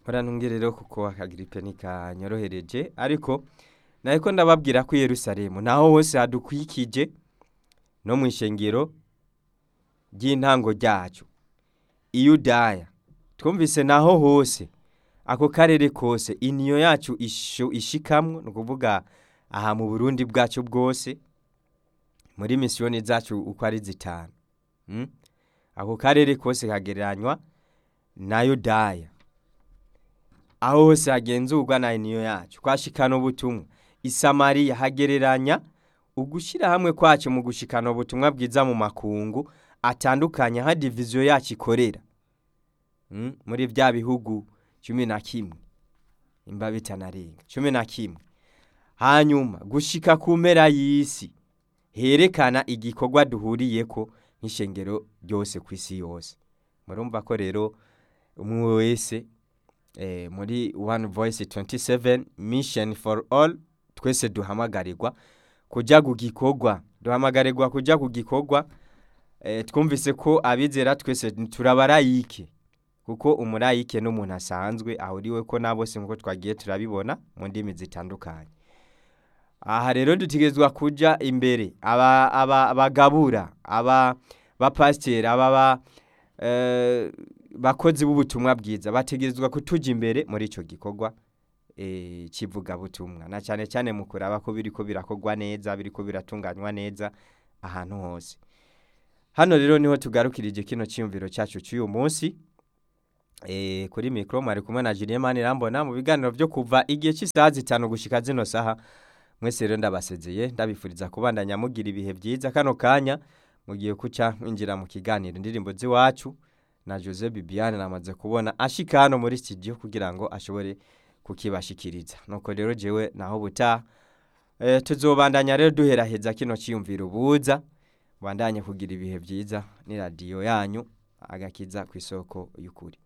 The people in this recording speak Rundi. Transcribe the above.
murantunge rero kuko akagiripe ntikanyorohereje ariko nariko ndababwira ko i yerusalemu naho hose hadukwikije no mu ishengero ry'intango ryacu iyudaya twumvise naho hose ako karere kose iniyo yacu isho- ishikamwo ni ukuvuga aha mu burundi bwacu bwose muri misiyoni zacu uko ari zitanu mm? ako karere kose kagereranywa na yudaya aho hose hagenzurwa na iniyo yacu kwashikana ubutumwa isamariya hagereranya ugushyira hamwe kwacu mu gushikana ubutumwa bwiza mu makungu atandukanye aho diviziyo yacu ikorera Mm, muri bya bihugu cumi na kimwe imba bitanarenga cumi na kimwe hanyuma gushika ku mpera y'isi herekana igikorwa duhuriyeko nk'ishengero ryose ku isi yose murumva ko rero umwe wese eh, muri one voice 27 mission for all twese duhamagarirwa kuja ku gikorwa duhamagarirwa kuja ku gikorwa eh, twumvise ko abizera twese turabarayike kuko umurayike n'umuntu asanzwe ahuriwe ko na bose nk'uko twagiye turabibona mu ndimi zitandukanye aha rero dutegerezwa kuja imbere aba aba bagabura aba bapasiteri aba ba eh, bakozi b'ubutumwa bwiza bategerezwa kutuja imbere muri ico gikorwa eh, kivugabutumwa na cyane cyane mu kuraba ko biriko birakorwa neza biriko biratunganywa neza ahantu hose hano rero niho tugarukirije kino cyiyumviro cyacu cy'uyu munsi eh, kuri mikro mwari kumwe na Julien Manirambona mu biganiro byo kuva igihe cy'isaha zitanu gushika zino saha mwese rero ndabasezeye ndabifuriza kubandanya mugira ibihe byiza kano kanya mugiye kuca mwinjira mu kiganiro indirimbo z'iwacu na Jose Bibiane namaze kubona ashika hano muri studio kugira ngo ashobore kukibashikiriza nuko rero jewe naho buta e, tuzobandanya rero duheraheza kino ciyumviro buza bandanye kugira ibihe byiza ni radio yanyu agakiza ku isoko y'ukuri